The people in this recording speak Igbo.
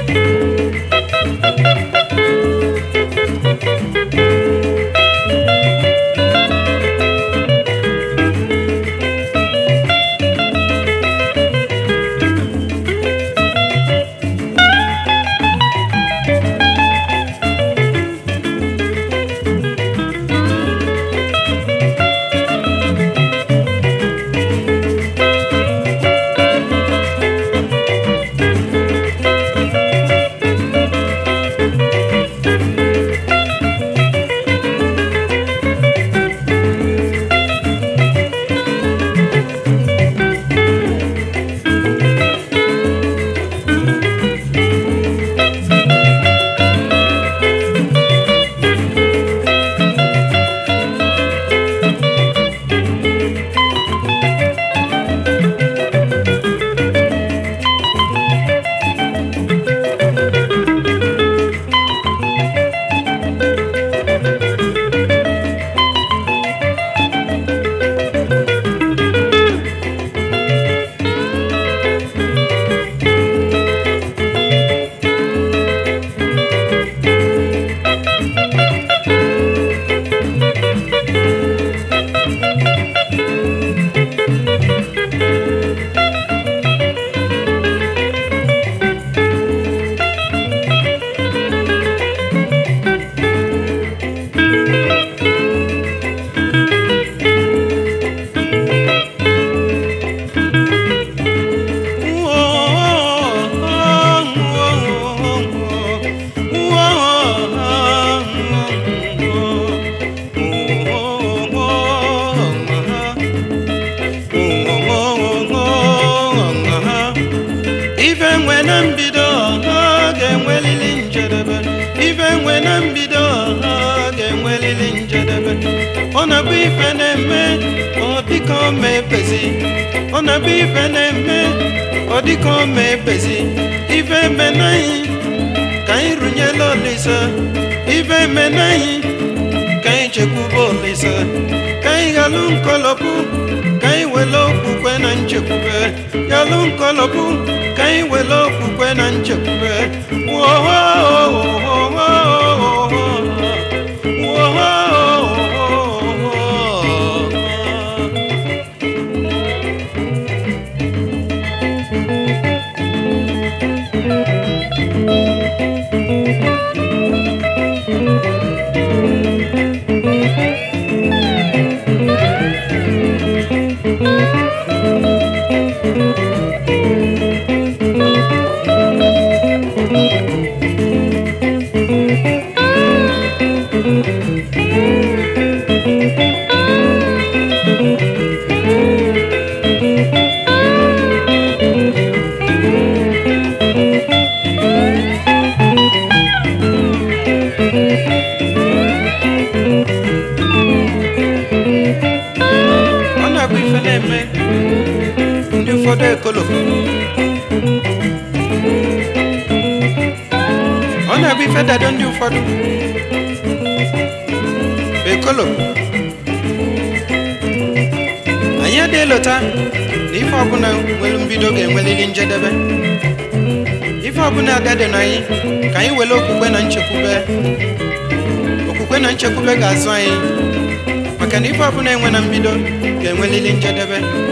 ife nwe na mbido ha ga-enwelili njedebe ife nwe na mbido ha ga-enwelili njedebe ọ na-abụ ife na-eme ọ dịka ọ ma ebezi ọ na-abụ ife na-eme ọ dịka ọ ma ebezi ife eme n'anyị ka anyị rụnyela olise ife eme n'anyị ka anyị chekwube olise ka anyị ghalụ nkọlọpụ ka anyị wele okwukwe na nchekwube ghalụ nkọlọpụ ka anyị wele okwukwe na nchekwube ọ na-abụ ife na-eme ndị ụfọdụ ekoloko ọ na-abụ ife dado ndị ụfọdụ ekoloko anyị adịghị lota na ife ọbụla nwere mbido ga-enwelili njedebe ife ọbụla agadi na anyị ka anyị were okwukwe na nchekwube okwukwe na nchekwube ga-azụ anyị maka na ife ọbụla enwe na mbido ga-enwelili njedebe